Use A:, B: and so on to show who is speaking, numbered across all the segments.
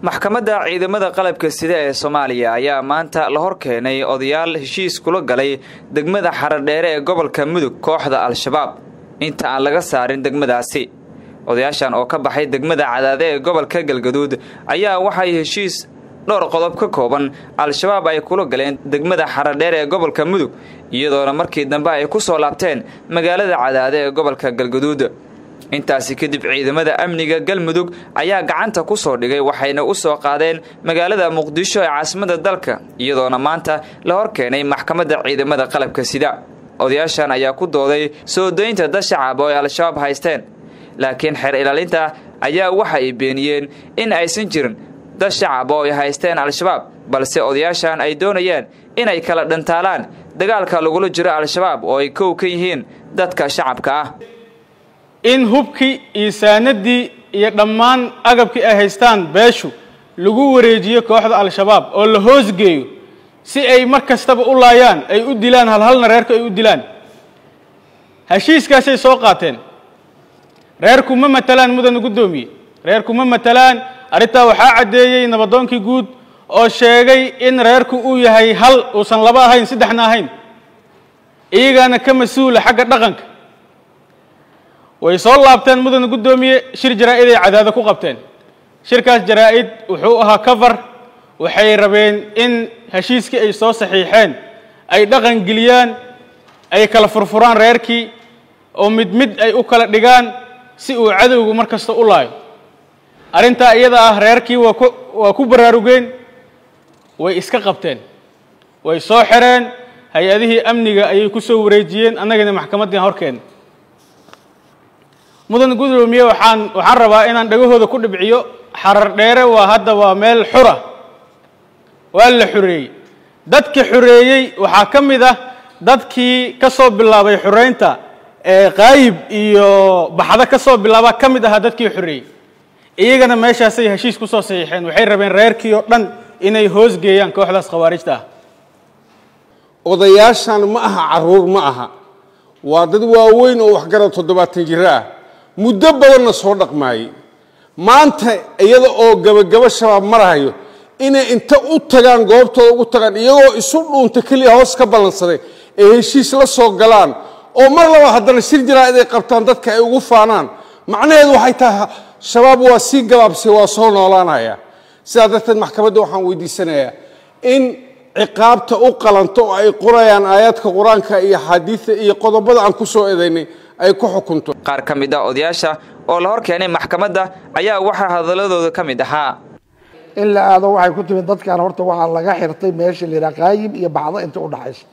A: maxkamadda ciidamada qalabka sida ee soomaaliya ayaa maanta la hor keenay odayaal heshiis kula galay degmada xaradheere ee gobolka mudug kooxda al-shabaab inta aan laga saarin degmadaasi odayaashan oo ka baxay degmada cadaade ee gobolka galgaduud ayaa waxay heshiis dhowr qodob ka kooban al-shabaab ay kula galeen degmada xaradheere ee gobolka mudug iyadoona markii dambe ay ku soo laabteen magaalada cadaade ee gobolka galgaduud intaasi kadib ciidamada amniga galmudug ayaa gacanta ku soo dhigay waxayna u soo qaadeen magaalada muqdisho ee caasimada dalka iyadoona maanta la hor keenay maxkamadda ciidamada qalabka sida odayaashan ayaa ku dooday soo daynta dad shacab oo ay al-shabaab haysteen laakiin xeer ilaalinta ayaa waxa ay beeniyeen in aysan jirin dad shacab oo ay haysteen al-shabaab balse odayaashan ay doonayeen inay kala dhantaalaan dagaalka lagula jiro al-shabaab oo ay kow ka yihiin dadka shacabka ah
B: in hubkii iyo saanadii iyo dhammaan agabkii ay haystaan beeshu lagu wareejiyo kooxda al-shabaab oo la hoosgeeyo si ay mar kastaba u laayaan ay u dilaan halhalna reerku ay u dilaan heshiiskaasay soo qaateen reerku ma matalaan mudana guddoomiye reerku ma matalaan arrintaa waxaa caddeeyey nabadoonkii guud oo sheegay in reerku uu yahay hal uusan laba ahayn saddexna ahayn iyagaana ka mas-uula xagga dhaqanka way soo laabteen mudana guddoomiye shir jaraa-id ay cadaado ku qabteen shirkaas jaraa-id wuxuu ahaa cover waxay rabeen in heshiiskii ay soo saxiixeen ay dhaqan geliyaan ay kala furfuraan reerkii oo mid mid ay u kala dhigaan si uu cadowgu mar kasta u laayo arrintaa iyada ah reerkii waa ku waa ku baraarugeen way iska qabteen way soo xireen hay-adihii amniga ayay ku soo wareejiyeen annagana maxkamaddii horkeena mudan gudoomiye waxaan waxaan rabaa inaan dhagahooda ku dhibciyo xarar dheere waa hadda waa meel xura waa la xoreeyey dadka xoreeyey waxaa ka mid ah dadkii ka soo bilaabay xoreynta ee qaayib iyo baxdo ka soo bilaaba ka mid ahaa dadkii xoreeyey iyagana meeshaasay heshiis ku soo saxiixeen waxay rabeen reerkii oo dhan inay hoosgeeyaan kooxdaas khawaarijta ah
C: odayaashan ma aha caruur ma aha waa dad waaweyn oo waxgarad toddobaatan jiro ah muddo badanna soo dhaqmaayey maanta iyada oo gabagabo shabaab marahayo inay inta u tagaan goobtooda ugu tagaan iyagoo isu dhuunta keliya hoos ka ballansaday ee heshiis la soo galaan oo mar laba haddana shir jaraa-id ay qabtaan dadka ay ugu faanaan macnaheedu waxay tahay shabaab waa sii gabaabsay waa soo noolaanaya sidaa darteed maxkamadda waxaan weydiisanayaa in ciqaabta u qalanto oo ay qorayaan aayaadka qur-aanka iyo xaadiida iyo qodobada aan ku soo eedaynay ay ku xukunto
A: qaar ka mid ah odayaasha oo la hor keenay maxkamadda ayaa waxaa hadaladooda ka mid ahaa
D: in la aado waxay ku timid dadkan horta waxaa laga xirtay meesha la yidhaha qaayib iyo baxdo inta u dhaxaysa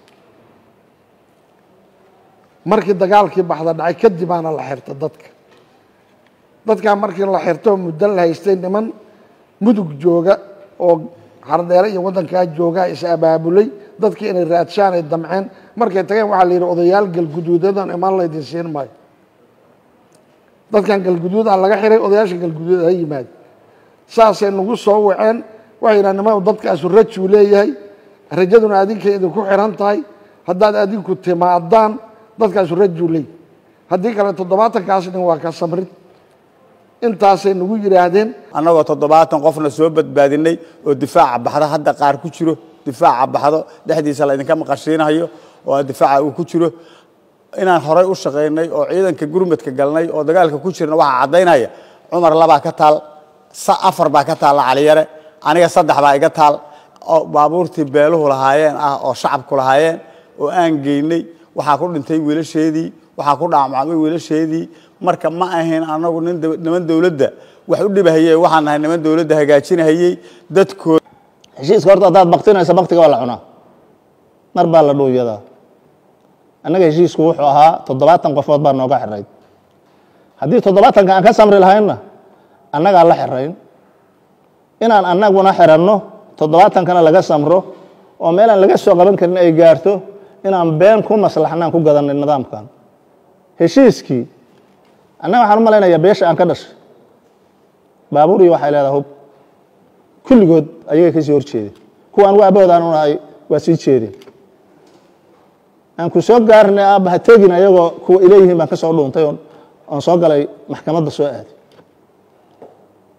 D: markii dagaalkii baxda dhacay kadibaana la xirta dadka dadkan markii la xirto muddo la haystay niman mudug jooga oo xardheere iyo waddankaa joogaa is abaabulay dadkii inay raadshaan ay damceen markay tageen waxaa la yidhi odayaal galguduudadan imaan laydin siin maayo dadkan galguduudaa laga xiray odayaasha galguduud ha yimaado saasay nagu soo waceen waxay yidhaha nima dadkaasu rajuu leeyahay rajaduna adinkay idinku xiran tahay haddaad adinku timaadaan dadkaasu rajuu leeyahy haddii kale toddobaatankaas nin waa ka samrid intaasay nagu yidhaahdeen
E: annagoo toddobaatan qofna soo badbaadinay oo difaaca baxdo hadda qaar ku jiro difaaca baxdo dhexdiisa laydinka maqashiinayo oo difaaca uu ku jiro inaan horay u shaqaynay oo ciidanka gurmadka galnay oo dagaalka ku jirna waxaa caddaynaya cumar labaa ka taal afar baa ka taalla caliyare aniga saddex baa iga taal oo baabuurtii beeluhu lahaayeen ah oo shacabku lahaayeen oo aan geynay waxaa ku dhintay wiilasheedii waxaa ku dhaamacmay wiilasheedii marka ma ahayn anagu niman dowladda wax u dhibahayey waxaan nahay niman dowladda hagaajinahayey dadkooda
F: heshiiska horta haddaad baktinaysa baktiga waa la cunaa mar baa la dhuuyadaa annaga heshiisku wuxuu ahaa toddobaatan qofood baa nooga xirayd haddii toddobaatanka aan ka samri lahaynna annagaa la xirayn inaan annaguna xiranno toddobaatankana laga samro oo meelaan laga soo qaban karin ay gaarto inaan been ku maslaxnaan ku gadanay nidaamkan heshiiskii annaga waxaan u malaynayaa beesha aan ka dhashay baabuuriyi waxay leedaha hub kulligood ayagay ka sii hor jeedeen kuwa anugu aabahood aan u nahay waa sii jeedeen aan ku soo gaarnay aabba ha tegin ayagoo kuwa ileeyihiin baan ka soo dhuuntay oon soo galay maxkamadda soo aaday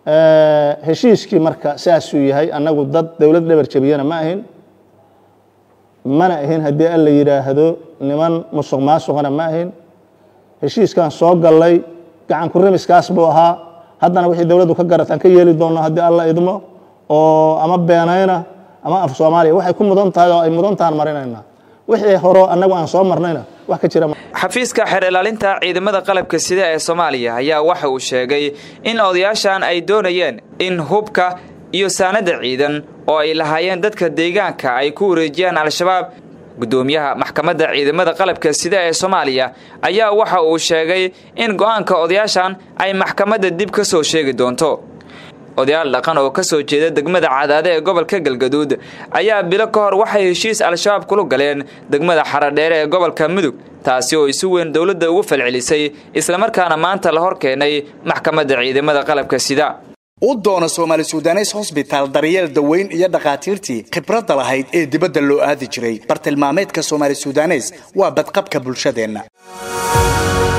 F: heshiiskii marka saasuu yahay annagu dad dowlad dhabar jabiyana ma ahin mana ahin haddii alla yidhaahdo niman musuq maasuqana ma ahin heshiiskan soo gallay gacan ku rimiskaas buu ahaa haddana wixii dowladdu ka garataan ka yeeli doonno haddii alla idmo oo ama beenayna ama af soomaaliya waxay ku mudan tahay oo ay mudan tahan marinaynaa wixii horo annagu aan soo marnayna wax ka jira
A: xafiiska xeer ilaalinta ciidamada qalabka sida ee soomaaliya ayaa waxa uu sheegay in odayaashan ay doonayeen in hubka iyo saanada ciidan oo ay lahaayeen dadka deegaanka ay ku wareejiyaan al-shabaab guddoomiyaha maxkamadda ciidamada qalabka sida ee soomaaliya ayaa waxa uu sheegay in go'aanka odayaashan ay maxkamadda dib ka soo sheegi doonto odayaal dhaqan oo ka soo jeeda degmada cadaade ee gobolka galgaduud ayaa bilo ka hor waxay heshiis al-shabaab kula galeen degmada xaradheere ee gobolka mudug taasi oo si weyn dowladda ugu falcelisay islamarkaana maanta la hor keenay maxkamadda ciidamada qalabka sida
G: u doono soomaali sudanes hosbitaal daryeel daweyn iyo dhakhaatiirtii khibradda lahayd ee dibadda loo aadi jiray bartilmaameedka soomaali sudanes waa badqabka bulshadeenna